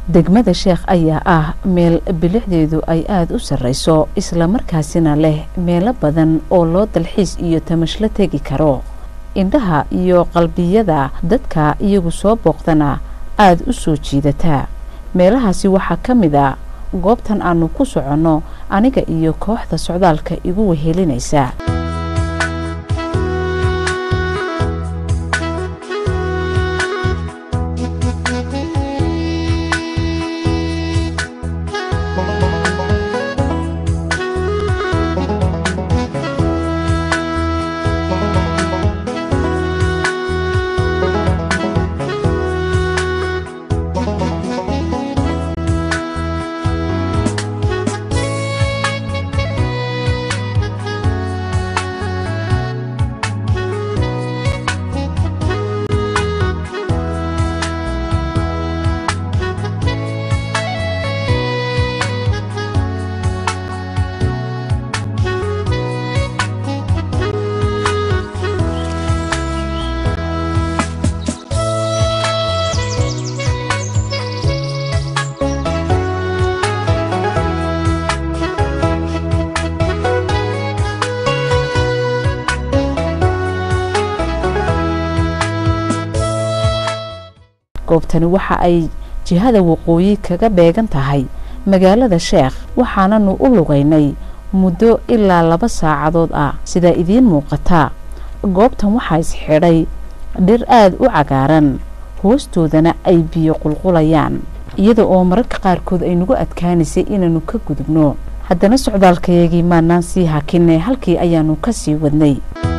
degmada sheekh ayaa ah meel bilixdeedu ay aada u sarreyso islamarkaasina leh meelo badan oo loo dalxiis iyo tamashlo tegi karo indhaha iyo qalbiyada dadka iyagu soo booqdana aada u soo jiidataa meelahaasi waxaa ka mid a goobtan aanu ku soconno aniga iyo kooxda socdaalka igu wehelinaysa goobtani waxa ay jihada waqooyi kaga beegan tahay magaalada sheekh waxaananu u lugaynay muddo ilaa laba saacadood ah sidaa idiin muuqata goobtan waxaa isxidhay dhir aada u cagaaran hoostoodana ay biyo qulqulayaan iyada oo mararka qaarkood ay nagu adkaanaysay inaanu ka gudubno haddana socdaalkayagii maanaan sii hakinay halkii ayaanu ka sii wadnay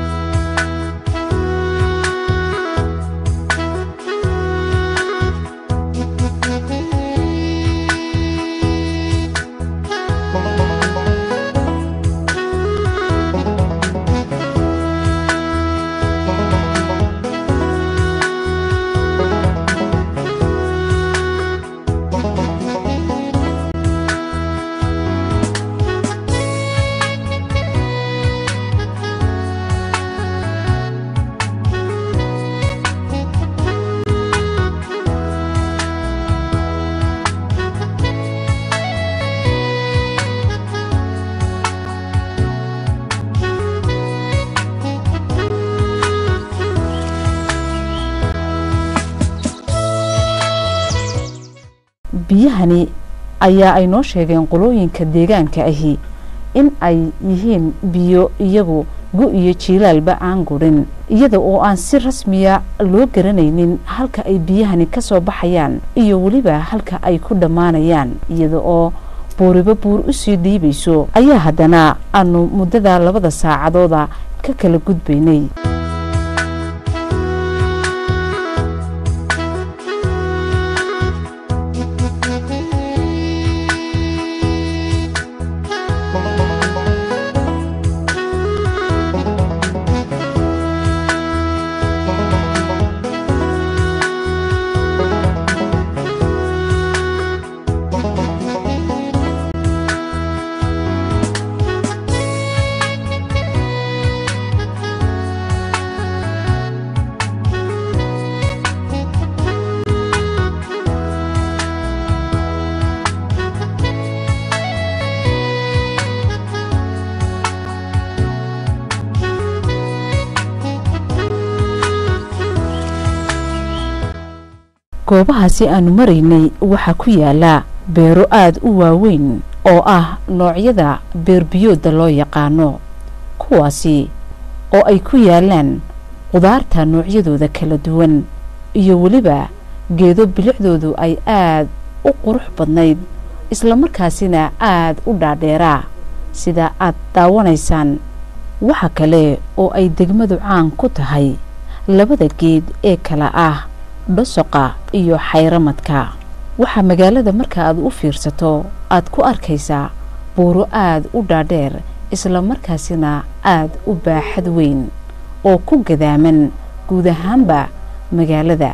biyahani ayaa ay noo sheegeen qolooyinka deegaanka ahi in ay yihiin biyo iyagu gu iyo jiilaalba aan gurin iyada oo aan si rasmiya loo garanaynin halka ay biyahani ka soo baxayaan iyo weliba halka ay ku dhammaanayaan iyada oo buuriba buur usii dhiibayso ayaa haddana aanu muddada labada saacadooda ka kala gudbaynay goobahaasi aanu maraynay waxaa ku yaala beero aada u waaweyn oo ah noocyada beerbiyooda loo yaqaano kuwaasi oo ay ku yaalaan qudaarta noocyadooda kala duwan iyo weliba geedo bilicdoodu ay aada u qurux badnayd islamarkaasina aada u dhaadheeraa sida aad daawanaysaan waxa kale oo ay degmadu caan ku tahay labada geed ee kala ah dhosoqa iyo xayramadka waxaa magaalada marka aad u fiirsato aad ku arkaysaa buuro aada u dhaadheer islamarkaasina aada u baaxad weyn oo ku gadaaman guud ahaanba magaalada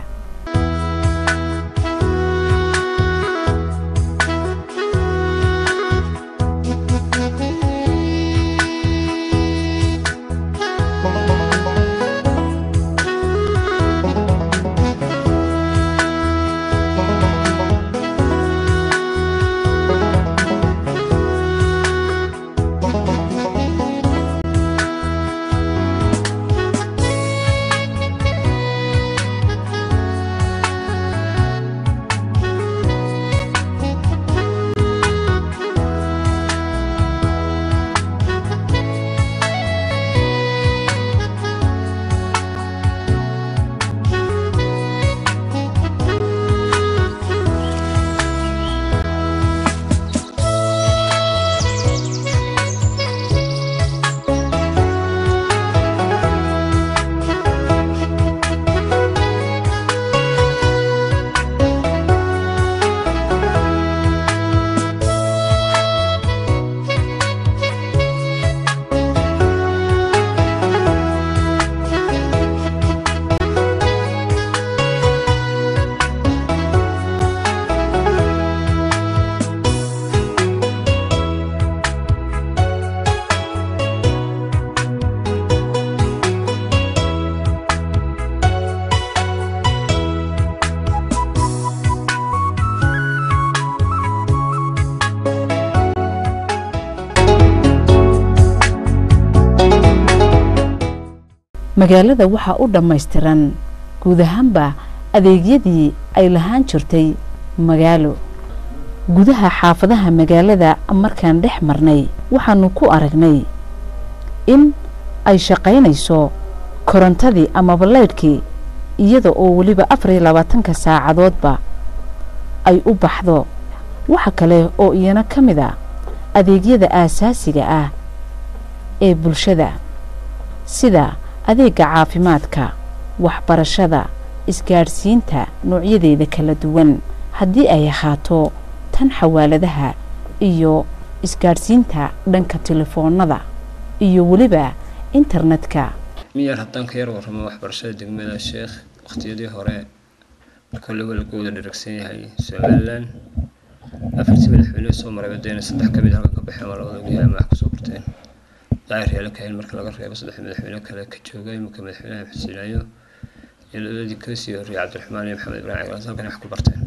magaalada waxaa u dhammaystiran guud ahaanba adeegyadii ay lahaan jirtay magaalo gudaha xaafadaha magaalada markaan dhex marnay waxaanu ku aragnay in ay shaqaynayso korontadii amaba leydhkii iyada oo weliba afar iyo labaatanka saacadoodba ay u baxdo waxa kale oo iyana ka mid a adeegyada aasaasiga ah ee bulshada sida adeega caafimaadka waxbarashada isgaadhsiinta noocyadeeda kala duwan haddii ay ahaato tan xawaaladaha iyo isgaadhsiinta dhanka telefoonada iyo weliba internetka miyar haddaan ka yar warramo waxbarashada degmada sheekh waqtiyadii hore marka lawalagooda dharagsan yahay somalilan afartii madaxweyne soo maray badayna saddex kamid halka ka baxeen waa labada ogyahay ama wax kusoo barteen daahir yeelan kahayn marka laga reebo saddex madaxweyne kale ka jooga iminka madaxweynaha xuseenaayo iyo labadii kasii horreeyay cabdiraxmaan iyo maxamed ibrahim cagaas halkan wax ku barteen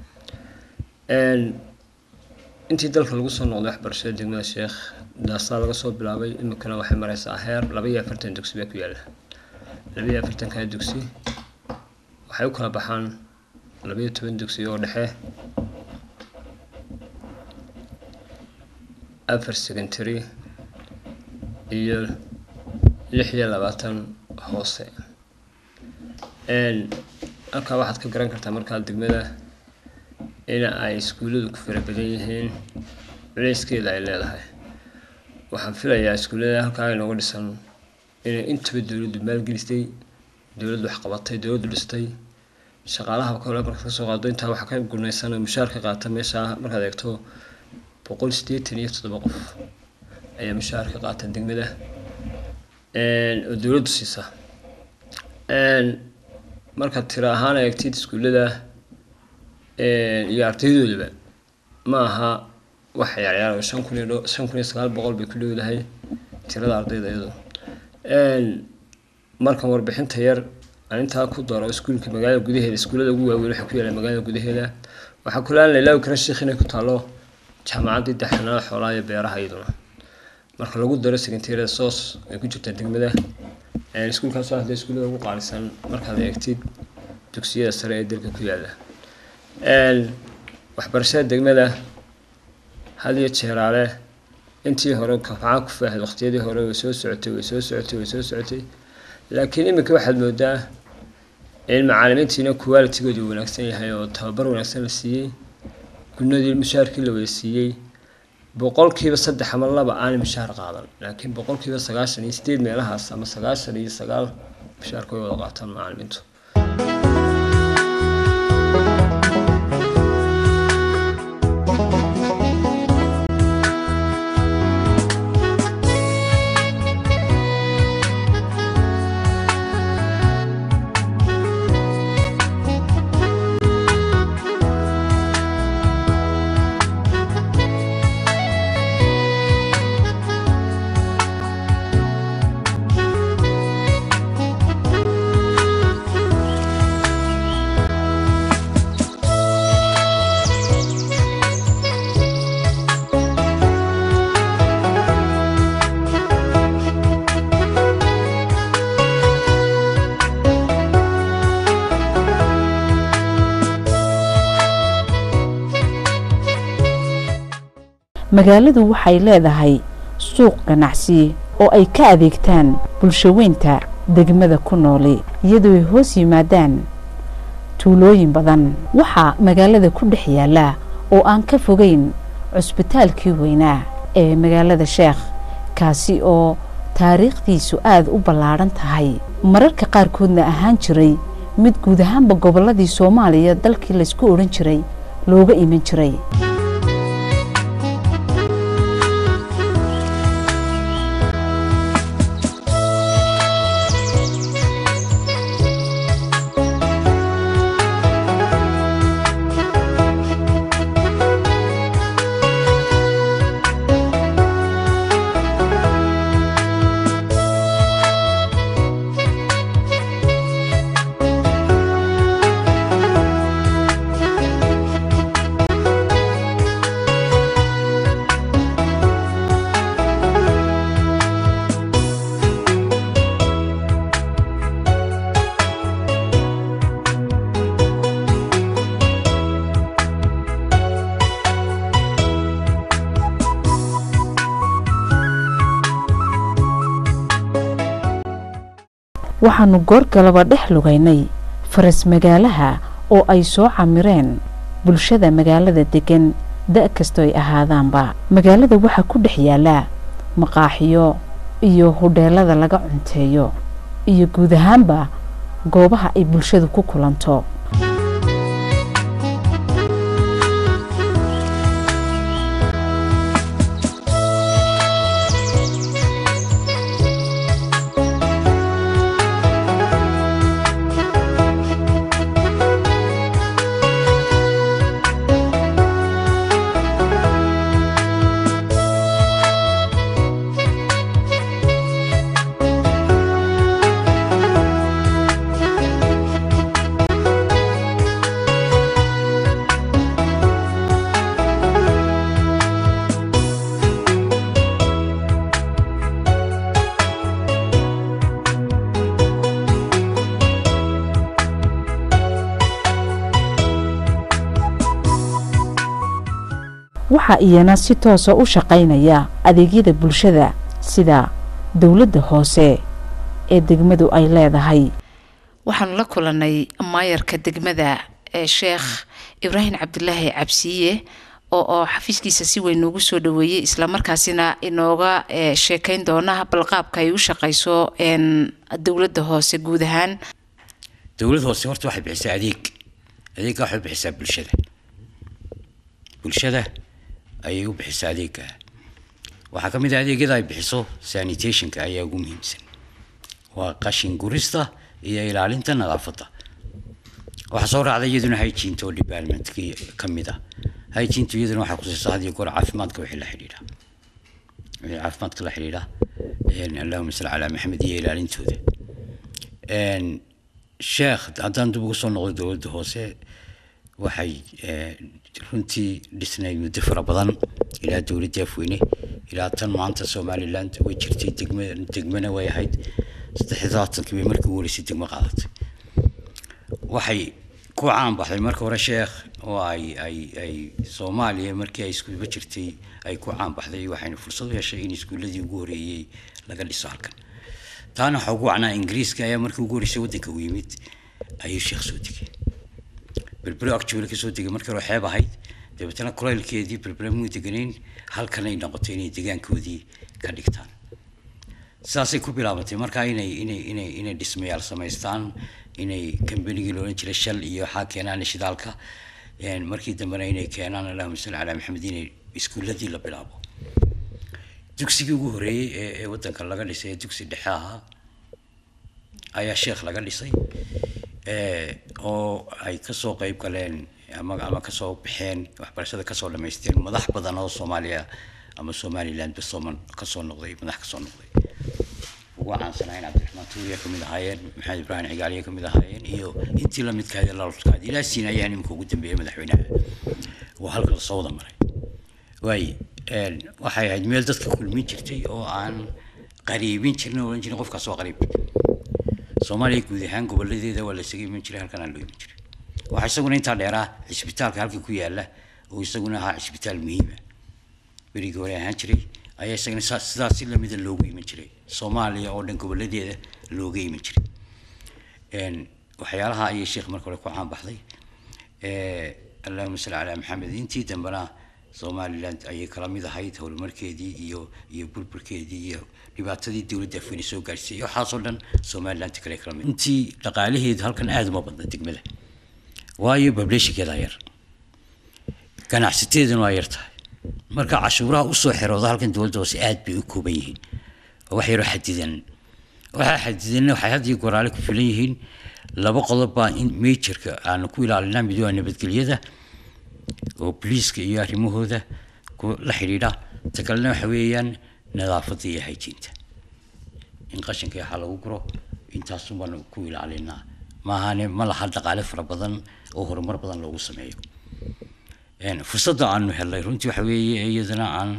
intii dalka lagu soo noqday waxbarashada degmada sheekh daasaa laga soo bilaabay iminkana waxay mareysaa heer laba iyo afartan dugsi baa ku yaala laba iyo afartankaa dugsi waxay u kala baxaan laba iyo toban dugsi oo dhexe afar secondary iyo lix iyo labaatan hoose halkaa waxaad ka garan kartaa markaa degmada in ay iskuulladu ku fara badan yihiin culeyskeeda ay leedahay waxaan filayaa iskuullada halkaa inooga dhisan inay intaba dowladdu maalgelistay dowladdu waxqabatay dowladdu dhistay shaqaalaha kale markaad kasoo qaado intaa waxa ka gunaysan mushaar ka qaata meesha markaad eegto boqol sideetan iyo toddoba qof ayaa mushaar ka qaata degmada oo dowladdu siisa markaad tira ahaan eegtid iskuullada iyo ardaydoodaba ma aha wax ciyaarciyaar shan kun iyo shan kun iyo sagaal boqol bay ku dhowdahay tirada ardayda iyadoo markan warbixinta yar aan intaa ku daro iskuulka magaalada gudaheeda iskuullada ugu waaweyn waxay ku yaalaan magaalada gudaheeda waxaa kulaan lailaawi kara sheekh inay ku taalo jaamacaddii daxanaada xoolaha iyo beeraha iyaduna marka lagu daro sekentariyada soos ay ku jirtaa degmada iskuulkaasoo hadda iskuullada ugu qaalisan markaad eegtid dugsiyada sare ee dalka ku yaala waxbarashada degmada had iyo jeeraale intii hore kafcaa ku faahid waqtiyadii hore way soo socotay way soo socotay way soo socotay laakiin iminka waxaad moodaa in macaalimiintiina qualitigoodu wanaagsan yahay oo tababar wanaagsan la siiyey gunadii mushaarkii la wada siiyey boqolkiiba saddex ama laba aanay mushaar qaadan laakiin boqolkiiba sagaashan iyo sideed meelahaas ama sagaashan iyo sagaal mushaarka way wada qaataan macaalimiintu magaaladu waxay leedahay suuq ganacsi oo ay ka adeegtaan bulshaweynta degmada ku nooli iyadoo ay hoos yimaadaan tuulooyin badan waxaa magaalada ku dhex yaala oo aan ka fogeyn cusbitaalkii weynaa ee magaalada sheekh kaasi oo taariikhdiisu aada u ballaadhan tahay mararka qaarkoodna ahaan jiray mid guud ahaanba gobolladii soomaaliya dalkii laysku odhan jiray looga iman jiray waxaanu goorgalaba dhex lugaynay faras magaalaha oo ay soo camireen bulshada magaalada degan da' kastoo ay ahaadaanba magaalada waxaa ku dhex yaala maqaaxiyo iyo hudheelada laga cunteeyo iyo guud ahaanba goobaha ay bulshadu ku kulanto waxaa iyana si toosa u shaqaynaya adeegyada bulshada sida dowladda hoose ee degmadu ay leedahay waxaanu la kulanay maayarka degmada ee sheekh ibraahim cabdilaahi cabsiiye oo oo xafiiskiisa si weyn noogu soo dhaweeyey islamarkaasina inooga sheekayn doona balqaabka ay u shaqayso dowladda hoose guud ahaan dowlad hoose horta waxay bixisaa adeeg adeegga waxay bixisaa bulshada bulshada ayay u bixisaa adeegga waxaa ka mid ah adeegyada ay bixiso sanitationka ayaa ugu muhiimsan waa qashin gurista iyo ilaalinta nadaafadda waxaa soo raacda iyaduna hygiene oo departmentkii ka mid ah hygiene iyaduna waxaa kusiisa had iyo goor caafimaadka wixii la xidhiidha wixii caafimaadka la xidhiidha allahuma salli calaa maxamed iyo ilaalintooda sheekh haddaan dib ugu soo noqdo dowladda hoose waxay runtii dhisnayd muddo fara badan ilaa dowladda afweyne ilaa tan maanta somaliland way jirtay degma degmana way ahayd saddexdaatankii bay markii ugu horeysay degmo qaadatay waxay ku caan baxday marka hore sheekh oo ay ay ay soomaaliya markii ay iskuulba jirtay ay ku caan baxday waxayna fursad u heshay in iskuulladii ugu horeeyey laga dhiso halkan taana waxaa ugu wacnaa ingiriiska ayaa markii ugu horeysay waddanka u yimid ayuu sheekh soo degay berbero actually ka soo degay markii hore xeeb ahayd dabeetana kulaylkeedii berbere muu deganayn halkanay noqotay inay degaankoodii ka dhigtaan saasay ku bilaabatay markaa inay inay inay inay dhismayaal samaystaan inay kambanigii loolan jiray shal iyo waxaa keenaan shidaalka markii dambena inay keenaan allahuma salli calaa maxamed inay iskuulladii la bilaabo dugsigii ugu horeeyey ee ee waddanka laga dhisay ee dugsi dhexe ahaa ayaa sheekh laga dhisay oo ay kasoo qeyb galeen ama ama kasoo baxeen waxbarashada kasoo dhamaysteen madax badan oo soomaaliya ama somaliland basooman kasoo noqday madax kasoo noqday ugu caansanaayeen cabdiraxmaan tuuriya kamid ahaayeen maxamed ibraahim cigaaliya kamid ahaayeen iyo intii lamidkaadi laludkaadi ilaa siin ayaa nimka ugu dambeeyey madaxweynaha waa halka lasoo wada maray waay waxay ahayd meel dadka kulmin jirtay oo aan qariibin jirin oran jirin qofkaas waa qariib soomaaliya guud ahaan goboladeeda waa la isaga iman jiray halkan aan loo iman jiray waxaa isaguna intaa dheeraa cisbitaalka halka ku yaala oo isaguna ahaa cisbitaal muhiima berigii hore ahaan jiray ayaa isagana sidaas si lamida loogu iman jiray soomaaliya oo dhan goboladeeda looga iman jiray waxyaalaha ayay sheekh marka hore ku caan baxday allahuma salli calaa maxamed intii dambena somaliland ayay kala mid ahayd horumarkeedii iyo iyo burburkeedii iyo dhibaatadii dowladda afweyne soo gaarsiisay waxaasoo dhan somaliland kale kala mid intii dhaqaalaheedu halkan aada uma badna degmada waayo bableeshinkeeda yar ganacsateeduna waa yar tahay marka cashuuraha usoo xerooda halkan dowladda hoose aada bay u kooban yihiin wax yaroo xadidan waxaa xadidanna waxay had iyo goraale ku filan yihiin laba qodob baa in majorka aanu ku ilaalinaa mid waa nabadgelyada oo boliiska iyo arrimahooda la xidhiidha ta kalena waxa weeyaan nadaafadda iyo hayjiinta in qashinka waxaa lagu guro intaasun baanu ku ilaalinaa maahane ma laha dhaqaale fara badan oo horumar badan loogu sameeyo fursadda aanu helnay runtii waxa weeye iyadana aan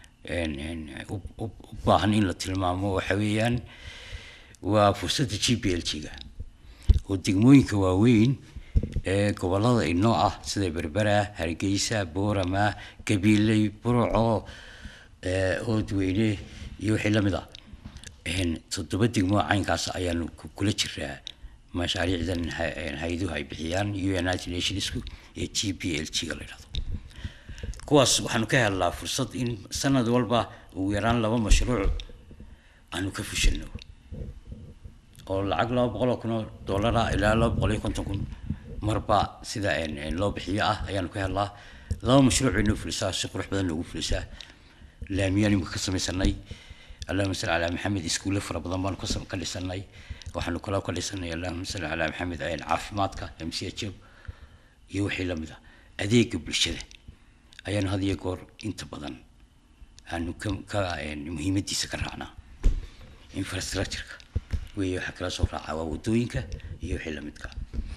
u baahan in la tilmaamo waxa weeyaan waa fursadda g b l g-ga oo degmooyinka waaweyn ee gobolada inoo ah sida berbera hargeysa boorama gabiiley burco oodweyne iyo wixii lamid ah toddoba degmo caynkaas ayaanu kula jiraa mashaariicdan hay-aduhu ay bixiyaan united nationsku ee g p l g ga la yidhahdo kuwaas waxaanu ka helnaa fursad in sanad walba ugu yaraan laba mashruuc aanu ka fushano oo lacag laba boqol oo kun oo dollara ilaa laba boqol iyo konton kun marba sida loo bixiyo ah ayaanu ka helnaa laba mashruuc bay noo fulisaa si qurux badan noogu fulisaa laamiyaan imika ka samaysanay allahuma salli calaa maxamed iskuulle fara badan baanu ka dhisanay waxaanu kaloo ka dhisanay allahuma salli calaa maxamed caafimaadka m c h iyo wixii lamid ah adeega bulshada ayaanu had iyo goor inta badan aanu ka ka muhiimadiisa ka raacnaa infrastructureka weeye waxaa kala soo raacaa waa wadooyinka iyo wixii lamidka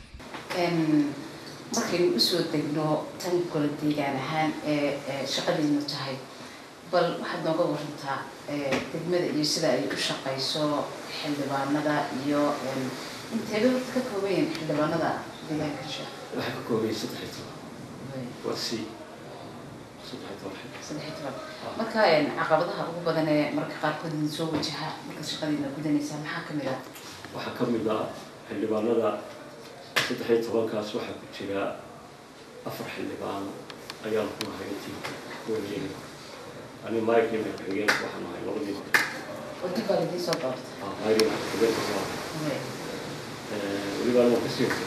markaynu usoo degno tan kala deegaan ahaan ee shaqadiinu tahay bal waxaad nooga warantaa degmada iyo sida ay u shaqayso xildhibaanada iyo inteeba horta ka koobayan xildhibaanada deegaanka sheekh waxay ka koobayan saddex iyo toban waa c saddex iyo toban saddex iyo toban marka caqabadaha ugu badan ee marka qaarkood idin soo wajaha markaad shaqadiina gudanaysaa maxaa kamid ah waxaa ka mid ah xildhibaanada saddex iyo tobankaas waxaa ku jira afar xildhibaan ayaan ku nahay tiimka kuwayeega ani mike iyo madaxxigeenka waxaan nahay labadii hore oo dib baa idiin soo doorta mike iyo madaxxigeenka waa weliba anoo kasii hortay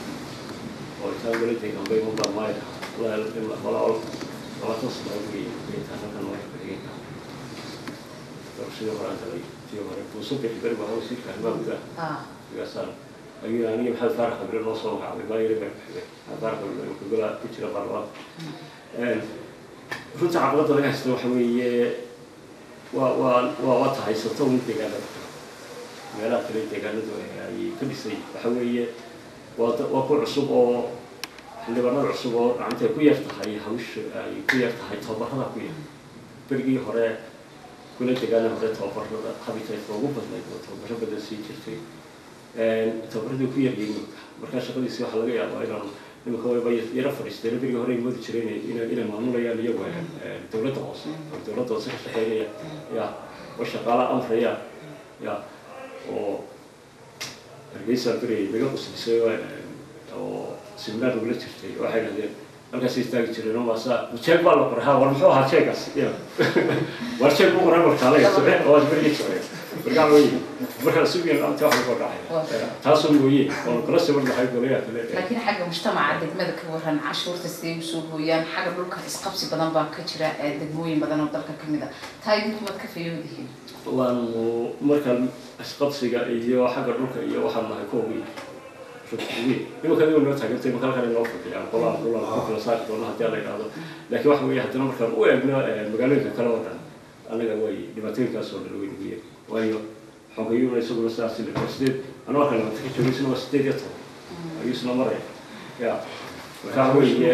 oo intaan wala deegaanbay mabaa mike walaal labaatan sano ugeeyay intaan halkan madaxxigeenka doorashadii hore aan tagay tii hore buuso bixi beri baa wasiirka arrimaha gudaha sigaasaan ayuu aniga maxamed faarax qabile noo soo magacaabay maayiri baa kuxigay maxamed faarax qabile kugala ku jira baarlamaanka runta caqabadda laga haysta waxa weeye waa waa waa waa tahaysato un deegaanada kale meelaha kale deegaanadu ay ka dhisay waxa weeye waa waa ku cusub oo xildhibaanada cusub oo gacantay ku yar tahay hawsha ay ku yar tahay tababarada ku yar berigii hore kula deegaana hore tababarada habitaydka ugu badnayd oo tababaro badan sii jirtay tababaradii ku yaryihiin imika markaa shaqadiisi waxaa laga yaabaa inaan imika wayba yaro fadhiisteen berigii hore ay moodi jireen inay inay maamulayaan iyagu dowladda hoose oo dowladda hoose ka shaqeynaya ya oo shaqaala amraya ya oo hargeysa beri naga quslisay oo seminaar nagula jirtay waxay dhahdeen halkaas istaagi jireen oo maasa jeeg baa la qoray ha war muxuu ahaa jeegaas ya war jeeg buu qoray markaalaga soce oo berigii soce markaa wey markaa sugiyan anta wax lagu dhacay taasoo mooye oo kala sawir lahay golayaa kale laakiin xagga mujtamaca degmada ka waran cashuurta siday usoo hooyaan xagga dhulka isqabsi badan baa ka jira degmooyin badan oo dalka kamid a taa idinku waad ka fayoodihiin waanu markaan isqabsiga iyo xagga dhulka iyo waxaan nahay ku ogi imika adigo noo taagantay marka halkan inoo fadhiyaan qolaan qolaan ku kala saari doona haddii la yidhahdo laakiin waxa weeye haddana markaan u eegno magaalooyinka kale oo dhan annaga way dhibaatooyinkaas oo dhan way nagu yeeri waayo xogayuuna isaguna sidaas waa sideed anoo halkan labata ka joogay isna waa sideed iyo toban ayuu isna maraya ya markaa weeye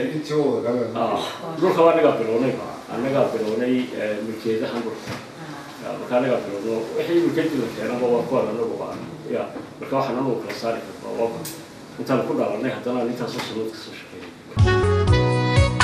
dhulka waa annagaa bilownay annagaa bilownay mulkeedahan dhulka marka anagaa bilowno wixii mulkeedii la keenaba waa kuwan anagu baan ya marka waxaan anagu kala saari karnaa waa intaan ku dhalanay haddana aan intaasoo sanood kasoo shaqeynay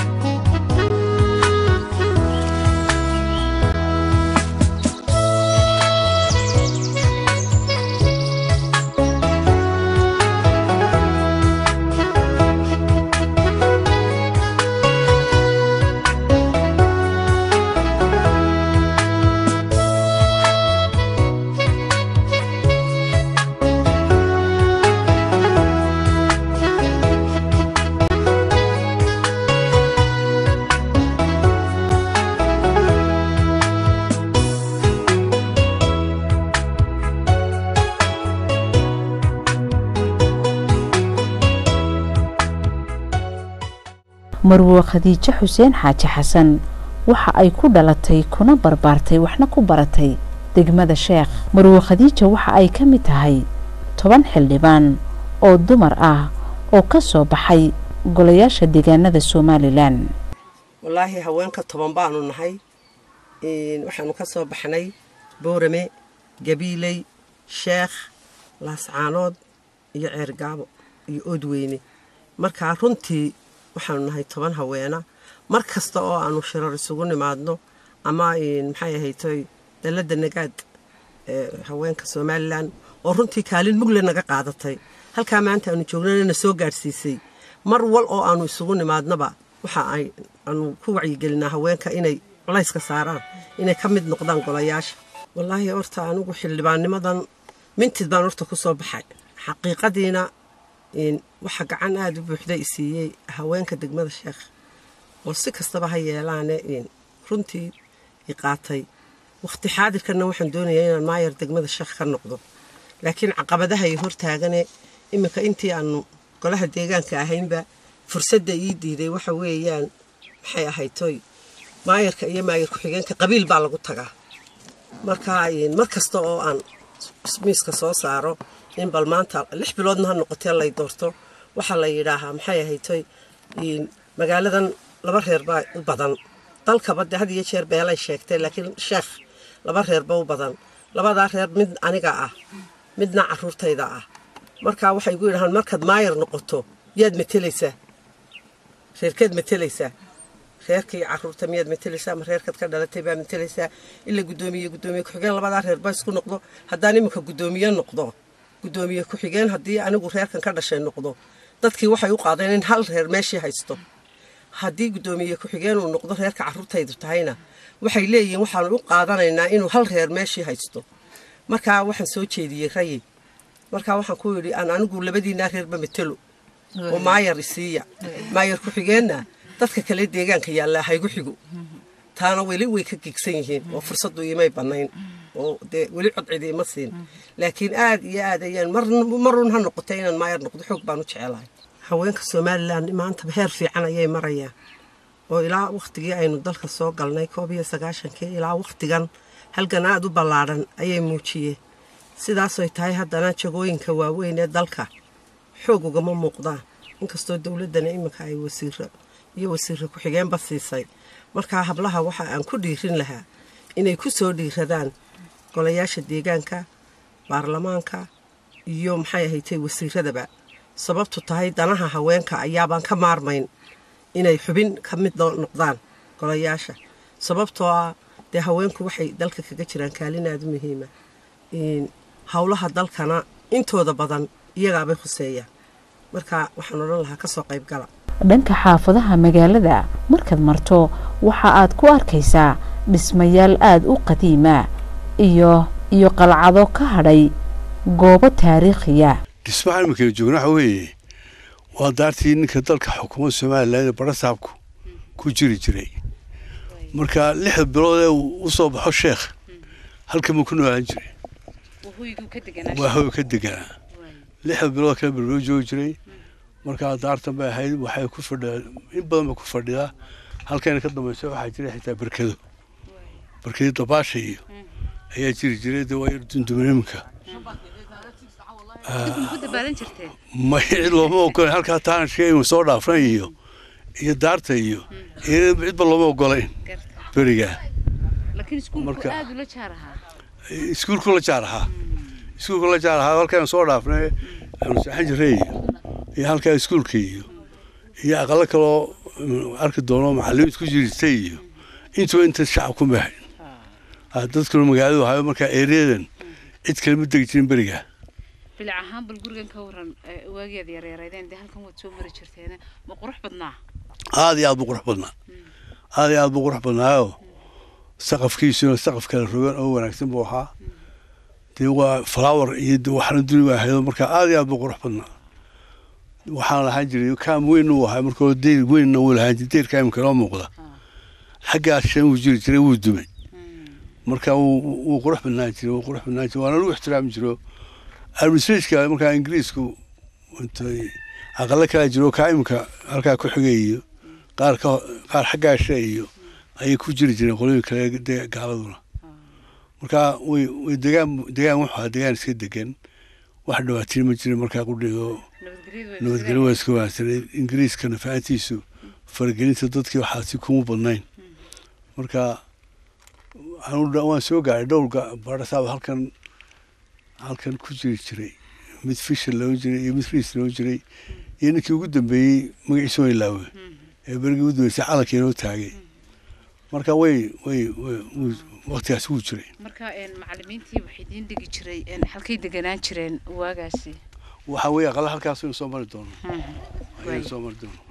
marwo khadiijo xuseen xaaji xasan waxa ay ku dhalatay kuna barbaartay waxna ku baratay degmada sheekh marwo khadiija waxa ay ka mid tahay toban xildhibaan oo dumar ah oo ka soo baxay golayaasha deegaanada somalilan wallaahi haweenka toban baanu nahay waxaanu ka soo baxnay boorame gabiiley sheekh laascaanood iyo ceergaabo iyo oodweyne markaa runtii waxaanu nahay toban haweena mar kasta oo aanu shirar isugu nimaadno ama maxay ahaytoy dalladda nagaad haweenka somalilan oo runtii kaalin mugle naga qaadatay halkaa maanta aanu joognana na soo gaadhsiisay mar wal oo aanu isugu nimaadnaba waxa ay aanu ku wacyigelinaa haweenka inay culayska saaraan inay ka mid noqdaan golayaasha wallaahi horta anigu xildhibaannimadan mintid baan horta ku soo baxay xaqiiqadiina waxa gacan aada u buuxda i siiyey haweenka degmada sheekh oo si kastaba ha yeelaane runtii i qaatay wakhti xaadirkanna waxaan doonayaa inaan maayar degmada sheekh ka noqdo laakiin caqabadaha i hortaagane iminka intii aanu golaha deegaanka ahaynba fursadda ii diiday waxa weeyaan maxay ahayd toy maayarka iyo maayar ku-xigeenka qabiil baa lagu tagaa marka mar kasta oo aan miiska soo saaro in bal maanta lix biloodna ha noqotee lay doorto waxaa la yidhaahaa maxay ahayd toy magaaladan laba reer baa u badan dalkaba de had iyo jeer beelay sheegtay laakiin sheekh laba reerba u badan labadaa reer mid aniga ah midna caruurtayda ah markaa waxay gu yidhahaan markaad maayar noqoto yaad matelaysaa reerkeed matelaysaa reerkii caruurta miyaad matelaysaa ama reerkaad ka dhalatay baa matelaysaa ila guddoomiye guddoomiye ku-xigeen labadaa reer ba isku noqdo haddaan iminka guddoomiye noqdo guddoomiye ku-xigeen haddii anigu reerkan ka dhashay noqdo dadkii waxay u qaadeen in hal reer meeshii haysto haddii guddoomiye ku-xigeen uu noqdo reerka caruurtaydu tahayna waxay leeyihiin waxaanu u qaadanaynaa inuu hal reer meeshii haysto markaa waxaan soo jeediyey rayi markaa waxaan ku yidhi aan anigu labadiinaa reerba matelo oo maayar isiiya maayar ku-xigeenna dadka kale deegaanka yaallaa haygu xigo taana weli way ka gegsan yihiin oo fursaddu imay bannayn oo dee weli codcidi ima siin laakiin aad iyo aad ayaan marun ha noqotay inaan maayar noqdo xoog baan u jecelahay haweenka somalilan maanta heer fiican ayay marayaan oo ilaa wakhtigii aynu dalka soo galnay koob iyo sagaashankii ilaa wakhtigan halgan aad u ballaadhan ayay muujiyeen sidaasoy tahay haddana jagooyinka waaweyn ee dalka xoog ugama muuqdaan inkastoo dowladdana iminka ay wasiiro iyo wasiirra ku-xigeenba siisay markaa hablaha waxa aan ku dhiirin lahaa inay ku soo dhiiradaan golayaasha deegaanka baarlamaanka iyo maxay ahaytay wasiiradaba sababtu tahay danaha haweenka ayaabaan ka maarmayn inay xubin ka mid noqdaan golayaasha sababtoo ah dee haweenku waxay dalka kaga jiraan kaalin aada u muhiima howlaha dalkana intooda badan iyagaabay khuseeyaan marka waxaan odhan lahaa kasoo qaybgala dhanka xaafadaha magaalada markaad marto waxa aad ku arkaysaa dhismayaal aada u qadiima iyo iyo qalcado ka hadhay goobo taariikhiya dhismaha iminkaynu joogna waxa weeye waa daartii ninka dalka xukuumadda somalilan ee barasaabku ku jiri jiray marka lixda bilood ee u soo baxo sheekh halkan buu ku noolaan jiray waa hoy ka deganaa lixda bilood kale berbero joogi jiray markaa daartan bay ahayd waxay ku fadhidaa in badan bay ku fadhidaa halkayna ka dambaysa waxaa jira xitaa berkado berkado dabaasha iyo ayaa jiri jiray dee waa yar dundumay iminka may cid looma ogolayn halkaa taanashka soo dhaafran iyo iyo daarta iyo cidba looma ogolayn berigaa iskuulku la jaar ahaa iskuulku la jaar ahaa halkaan soo dhaafnay aanu saxan jiray iyo iyo halkaa iskuulka iyo iyo aqalo kaloo arki doono macalimiin ku jirtay iyo intuba inta shacab ku mahayn dadkuna magaaladu ahayo markaa ereyadan cid kale ma degi jirin berigaa bilic ahaan bal gurigan ka waran waageed yareereydeen dee halkan waad soo mari jirteen ma qurux badnaa aada iyo aad buu qurux badnaa aada iyo aad buu qurux badnaayoo saqafkiisuna saqaf kale rogan oo wanaagsan buu ahaa dee waa flower iyo waxna duni waa haydo markaa aada iyo aad buu qurux badnaa waxaan lahaan jiray kaam weyn uu ahaa markoo deyr weynna wuu lahaan jiray deyrka imika noo muuqda xaggaas shan wuu jiri jiray wuu dumay marka wuu qurux badnaan jiray wuu qurux badnaan jiray waana lagu ixtiraami jiro administrationka markaa ingiriisku intay aqalo kala jiro kaa imika halkaa ku xigay iyo qaar ka qaar xaggaa she iyo ayay ku jiri jireen qolooyin kale de gaaladuna marka way way degaan degaan wuxuu ahaa degaan iska degan wax dhawaatiin ma jirin markaa qudhigo nabadgelyo waa iska wanaagsanay ingiriiskana fahantiisu faragelinta dadkii waxaasi kuma badnayn marka waan soo gaaray dhowr barasaaba halkan halkan ku jiri jiray mid fisher loo jiray iyo mid riis loo jiray iyo ninkii ugu dambeeyey magaciisa waa ilaawe ee berigii ugu dambeysay calankii inoo taagay marka way way waqtigaas wuu jiray marka macalimiintii waxay idiin dhigi jiray halkay deganaan jireen waagaasi waxa weeye aqala halkaas inuu soo mari doono ayuu soo mari doono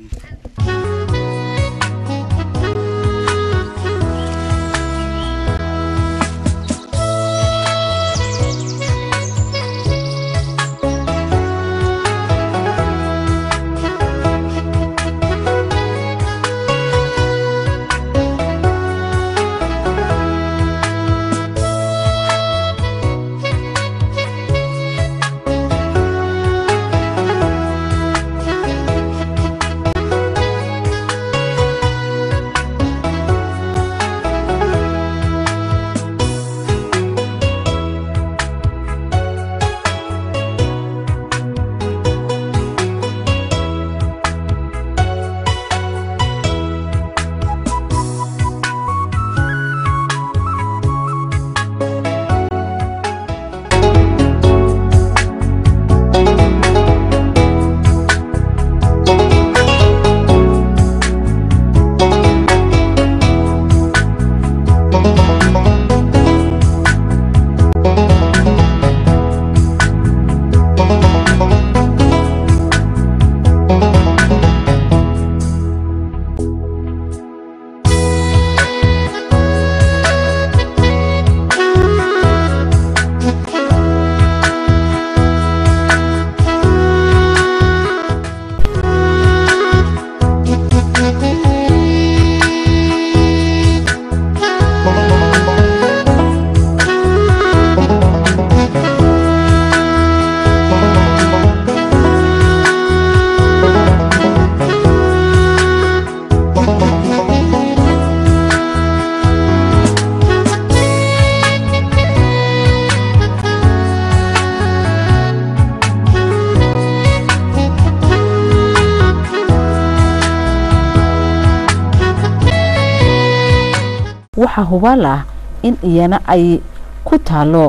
waxaa hubaal ah in iyana ay ku taalo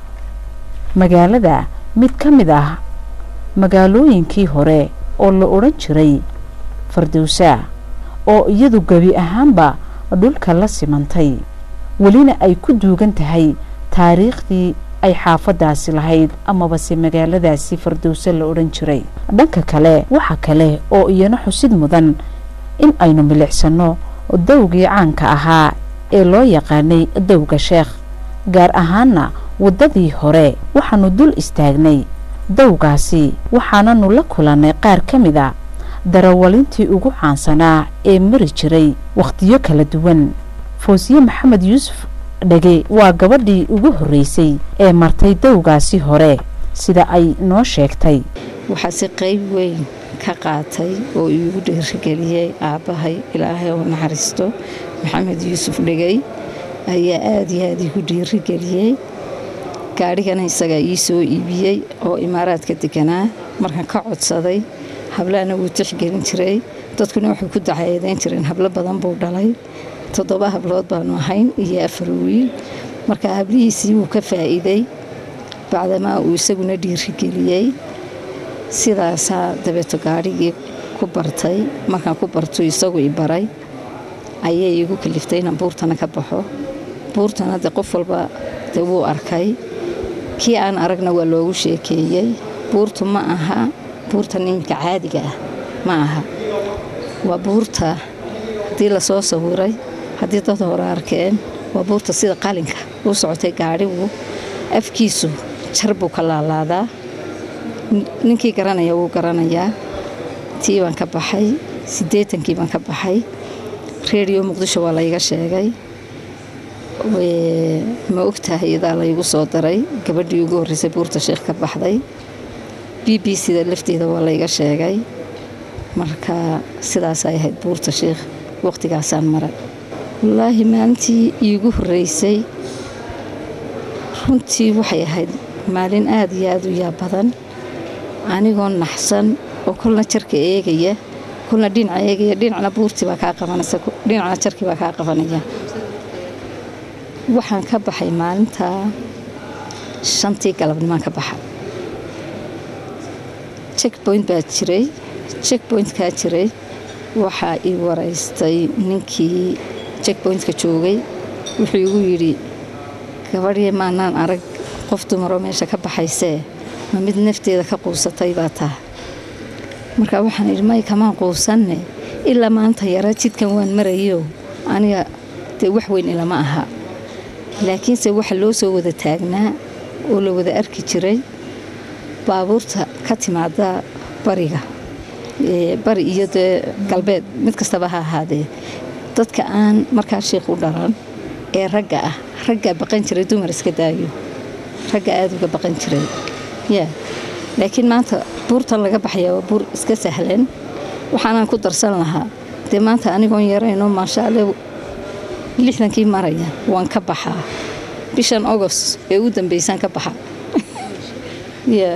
magaalada mid ka mid ah magaalooyinkii hore oo la odhan jiray fardowsa oo iyadu gebi ahaanba dhulka la simantay welina ay ku duugan tahay taariikhdii ay xaafadaasi lahayd amabase magaaladaasi fardowse la odhan jiray dhanka kale waxa kale oo iyana xusid mudan in aynu milicsano dowgii caanka ahaa ee loo yaqaanay dowga sheekh gaar ahaana waddadii hore waxaanu dul istaagnay dowgaasi waxaananu la kulannay qaar ka mid a darawalintii ugu caansanaa ee mari jiray wakhtiyo kala duwan foosiye maxamed yuusuf dhege waa gabadhii ugu horreysay ee martay dowgaasi hore sida ay noo sheegtay waxaase qayb weyn ka qaatay oo iigu dhiirigeliyey aabbahay ilaahay oo naxariisto maxamed yuusuf dhegey ayaa aada iyo aada igu dhiirigeliyey gaadhigana isagaa ii soo iibiyey oo imaaraadka deganaa markaan ka codsaday hablahana wuu tixgelin jiray dadkuna waxay ku dacaeedayn jireen hablo badan buu dhalay toddoba hablood baanu ahayn iyo afar wiil marka hablihiisii wuu ka faa'iiday bacdamaa uu isaguna dhiirigeliyey sidaasaa dabeeto gaadhigii ku bartay markaan ku bartu isagu i baray ayay iigu kaliftay inaan buurtana ka baxo buurtana de qof walba de wuu arkay kii aan aragna waa loogu sheekeeyey buurtu ma aha buurta ninka caadiga ah ma aha waa buurta haddii lasoo sawiray haddii dad hore arkeen waa buurta sida qalinka u socotay gaadhigu afkiisu jar buu ka laalaadaa ninkii garanaya wuu garanayaa tii baan ka baxay siddeetankii baan ka baxay reediyo muqdisho waa layga sheegay ma ogtahay idaa laygu soo daray gabadhii ugu horreysay buurta sheekh ka baxday b b c da lafteeda waa layga sheegay marka sidaasay ahayd buurta sheekh waqtigaasaan maray wallaahi maalintii iigu horreysay runtii waxay ahayd maalin aada iyo aada u yaab badan anigoo naxsan oo kolna jarka eegaya kolna dhinaca eegaya dhinacna buurtii baa kaa qabanaysa dhinacna jarkii baa kaa qabanaya waxaan ka baxay maalintaa shantii galabnimaan ka baxa checkpoint baa jiray checkpointkaa jiray waxaa ii waraystay ninkii checkpointka joogay wuxuu igu yidhi gabadhii maanaan arag qof dumaroo meesha ka baxaysee ma mid nafteeda ka quusatay baa taha marka waxaan idhi may kamaan quusanne ilaa maanta yara jidkan waan marayo aniga dee wax weyn ilama aha laakiinse waxa loo soo wada taagnaa oo la wada arki jiray baabuurta ka timaada bariga bari iyo dee galbeed mid kastaba ha ahaadee dadka aan markaa sheikh u dhalan ee ragga ah raggaa baqan jiray dumar iska daayo ragga aada uga baqan jiray ya laakiin maanta buurtan laga baxaya waa buur iska sahlan waxaanaan ku darsan lahaa dee maanta anigoon yarayno maasha alle lixdankii maraya waan ka baxaa bishan agost ee u dambeysaan ka baxa ya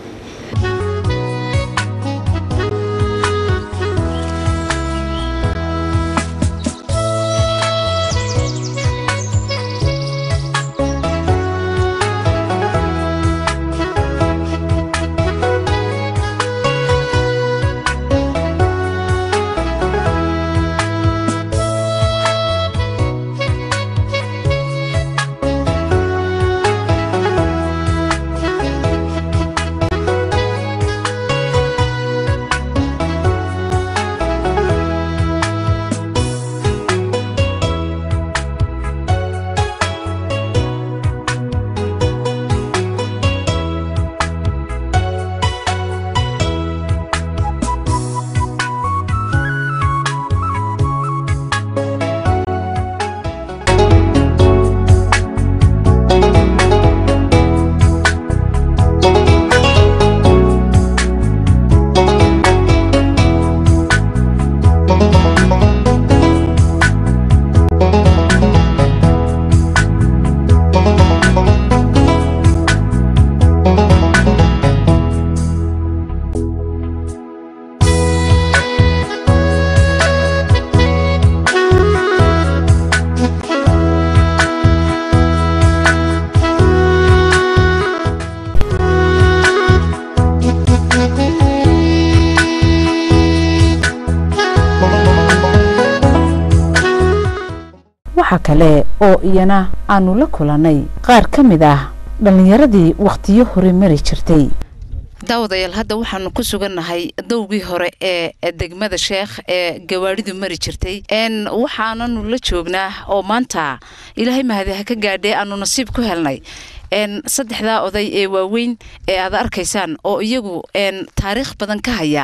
waxa kale oo iyana aanu la kulannay qaar ka mid ah dhallinyaradii wakhtiyo hore mari jirtay daawadayaal hadda waxaanu ku sugannahay dowgii hore ee degmada sheekh ee gawaadhidu mari jirtay waxaananu la joognaa oo maanta ilaahay mahadi ha ka gaadhee aanu nasiib ku helnay saddexdaa oday ee waaweyn ee aad arkaysaan oo iyagu taariikh badan ka haya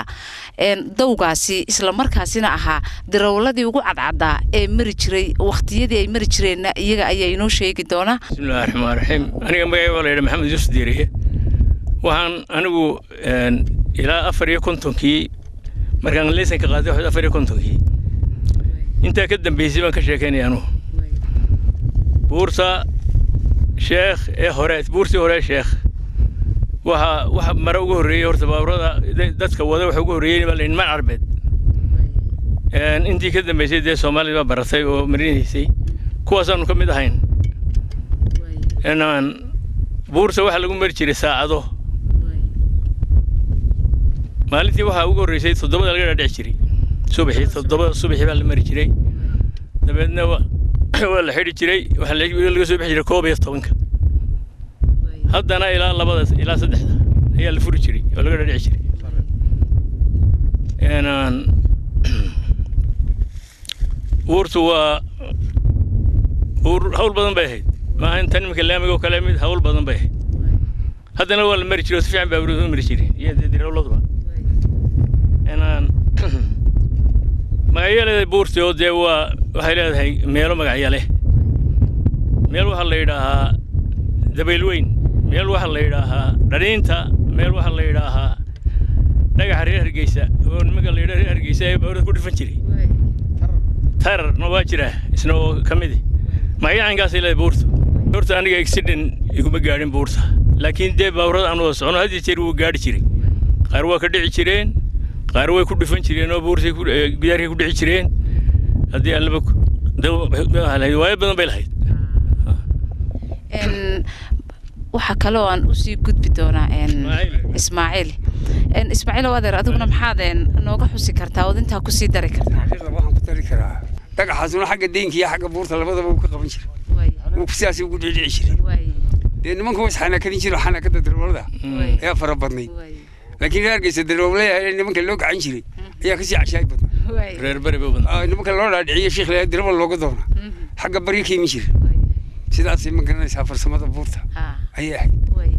dowgaasi islamarkaasina ahaa darawladii ugu cadcadaa ee mari jiray wakhtiyadii ay mari jireenna iyaga ayaa inoo sheegi doona bismillahi raxmaan raxiim aniga magacay waa la yidhi maxamed yuusuf diiriye waxaan anigu ilaa afar iyo kontonkii markaan leysanka qaaday waxayd afar iyo kontonkii intaa ka dambeysay baan ka sheekaynaya anugu buurta sheekh ee hore buurtii hore sheekh waxa waxa mare ugu horreeyey horta baaburada dadka wada waxa ugu horreeyey baa layihi man carbeed intii ka dambeysay dee soomaalida baa baratay oo marinaysay kuwaasaanu ka mid ahayn buurta waxaa lagu mari jiray saacado maalintii waxaa ugu horreysay toddobada laga dhaadhici jiray subaxii toddobada subaxii baa la mari jiray dabeedna waa la xidhi jiray waxaa laga soo bixi jiray koob iyo tobanka haddana ilaa labada ilaa saddexda ayaa la furi jiray oo laga dhaadhici jiray buurtu waa buur hawl badan bay ahayd maaha intan iminka laamiga oo kale mid hawl badan bay ahayd haddana waa la mari jiray oo si fiican baa buurtu mari jiray iyo dee dirawladuba magacyo leedahay buurtii oo dee waa waxay leedahay meelo magacyo leh meel waxaa la yidhaahaa dabayl weyn meel waxaa la yidhaahaa dhaniinta meel waxaa la yidhaahaa dhagaxa reer hargeysa oo nimanka la yidhaha reer hargeysa ee bawrada ku dhifan jiray tararna waa jira isna oo ka midi magacyo caynkaasay leedahay buurta horta aniga accident iguma gaadhin buurta laakiin dee bawrada aan wada socono had iyo jeer wuu gaadhi jiray qaar waa ka dhici jireen qaar way ku dhifan jireen oo buurtay gidaarkay ku dhici jireen haddii allaba waayo badan bay lahayd waxaa kaloo aan usii gudbi doonaa ismaaciil ismaaciil oo adeer adiguna maxaad nooga xusi kartaa ood intaa kusii dari kartaa waxaan ku dari karaa dhagaxaasuna xagga deynka iyo xagga buurta labadaba uu ka qaban jiray wuu sidaas ugu dhicdhici jiray dee nimanka was xanaakadin jiro xanaakada daroolada ayaa fara badnayd laakiin reer hargeysa daroole nimanka loo gacan jiray ayaa kasii cashaay badnaa reer beri buu badnaa nimanka loo dhaadhiciyo sheekh leeyahay darawal looga doona xagga bari ka imin jira sidaasay ma garanaysaa farsamada buurta ayay ahayd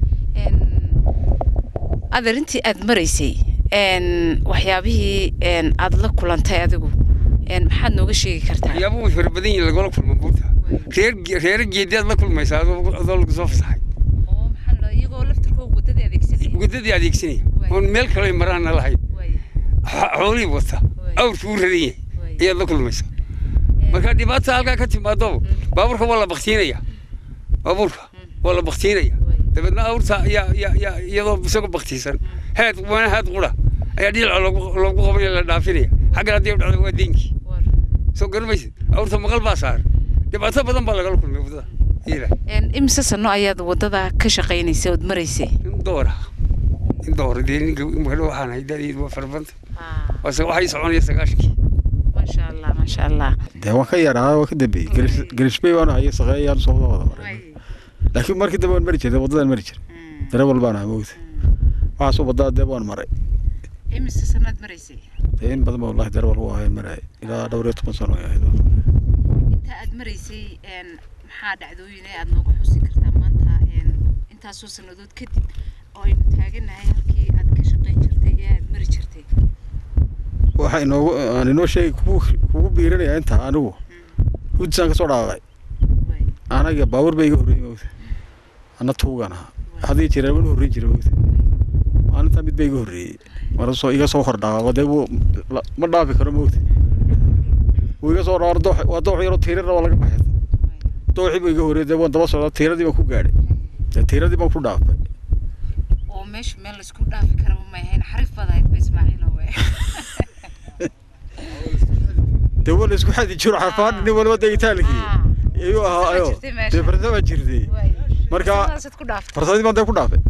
adeer intii aad maraysay waxyaabihii aad la kulantay adigu maxaad nooga sheegi kartaa waxyaaba way fara badan yihin lagala kulma buurta reer reero geedi aad la kulmaysaa adoo adoo lagu soo fasaxay iyagoo laftirkooda wadadii adeegsanaya wadadii adeegsanaya oon meel kale maraana lahayn xoolihii wata awrkii u raran yahay ayaad la kulmaysaa marka dhibaata halkaa ka timaado baabuurka waa la baktiinaya baabuurka waa la baktiinaya dabeedna awrta ayaa yaa iyadoo isagoo baktiisan heed waana heed qura ayaa dhinaca loogu loogu qabanaya la dhaafinaya xaggan haddii u dhacdo waa deenkii soo garamaysid awrta maqal baa saaran dhibaato badan baa lagala kulmay waddada ila imise sano ayaad waddada ka shaqaynaysay ood maraysay in doora in doora dee ninka waxaan hay da'deedu waa farabanta waase waxay soconaya sagaashankii maasha allah maasha allah dee waan ka yaraa waan ka dambeeyey garishbey waan hayo saqeeyaan soo wada wada maray laakiin markii dambe waan mari jiray waddadan mari jiray darawal baan ahaa moogta waxaasoo waddaa dee waan maray imise sanaad maraysay dee in badan ba wallahi darawal u ahayn maray ilaa dhowr iyo toban sano ay ahayd inta aad maraysay maxaa dhacdooyin ee aad nooga xusi kartaa maanta intaasoo sannadood kadib oo aynu taaganahay halkii aad ka shaqayn jirtay ee aad mari jirtay waxa inoogu aan inoo sheegay kugu kugu biirinaya intaa anigu hudisaan kasoo dhaaqay anaga baabuur ba iga horreeyey moogta ana tuugan ahaa hadii jira waan horreyn jiray moogta maalintaa mid ba iga horreeyey marasoo iga soo hordhaaqo dee wuu ma dhaafi karo moogta wuu iga soo dhaaqo doox waa doox yaroo tiirana waa laga baxay dooxii buu iga horreeyey dee waan daba socdaa tiiradii baan ku gaadhay dee tiiradii baan ku dhaafay oo meesha meel laysku dhaafi karaba ma ahayn xarif baad ahayd ba ismaaciil owe dee waa la isku xadi jiro xarfaan nin walba degitaankii ayuu ahaa ayo dee farsama jirtay marka farsadii baan dee ku dhaafay